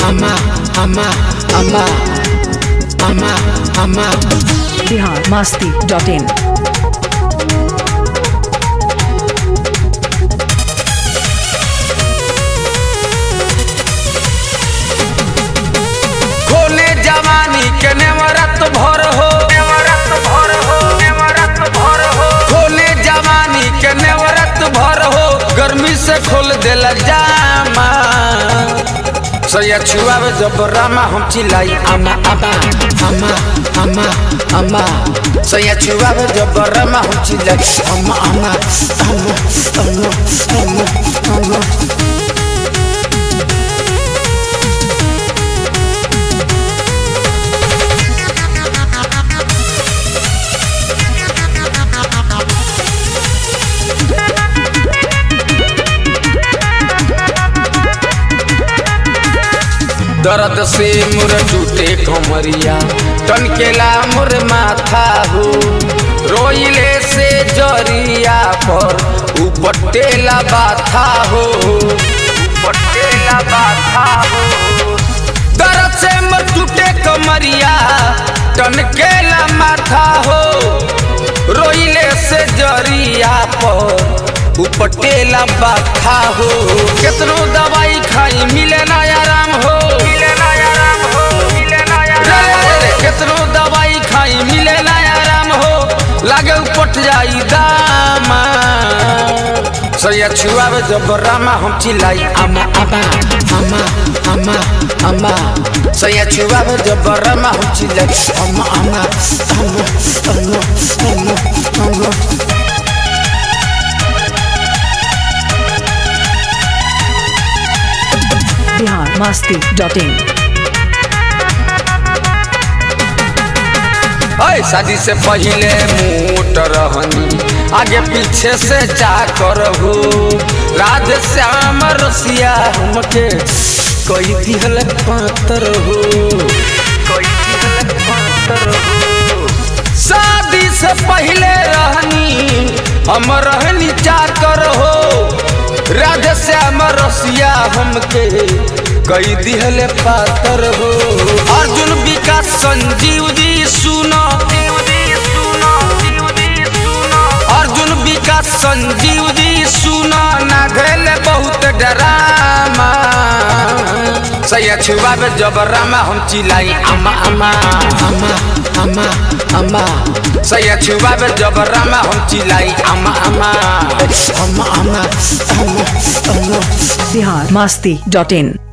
ama ama ama ama ama Bihar masti dot in खोले जवानी के नेवरत भर हो नेवरत भर हो नेवरत भर हो खोले जवानी के नेवरत भर हो गर्मी से खोल देला जामा सैया छुआवे जब रामा हम चिल्लाई आमा आमा आमा आमा आमा सैया छुआवे जब रामा हम चिल्लाई आमा आमा आमा आमा आमा आमा दर्द से मुर टूटे कमरिया टनकेला मुर माथा हो रोइले से जरिया पर उपटेला बाथा हो उपटेला बाथा हो दर्द से मुर टूटे कमरिया टनकेला माथा हो रोइले से जरिया पर उपटेला बाथा हो केतनो दवाई खाई मिले ना आराम हो मिले ना आराम हो मिले ना आराम केतनो दवाई खाई मिले ना आराम हो लागे उपट जाई दामा सैया छुआवे जब रामा हम चिल्लाई आमा आमा आमा आमा आमा सैया छुआवे जब रामा हम चिल्लाई आमा आमा आमा आमा आमा आमा बिहार मस्ती डॉट इन अय शादी से पहले मोट रहनी आगे पीछे से जा कर हो राधे श्याम रसिया हमके कोई दिहल पातर हो कोई दिहल पातर हो शादी से पहले रहनी हम रहनी चार कर हो राधे श्याम रसिया हमके कई दिहले पातर हो अर्जुन विकास संजीव जी सुनो अर्जुन विकास संजीव जी सुनो ना घले बहुत डरामा सैया छुआवे जब रामा हम चिल्लाई अम्मा अम्मा अम्मा अम्मा अम्मा सैया छुआवे जब रामा हम चिल्लाई अम्मा अम्मा अम्मा अम्मा अम्मा अम्मा बिहार मस्ती डॉट इन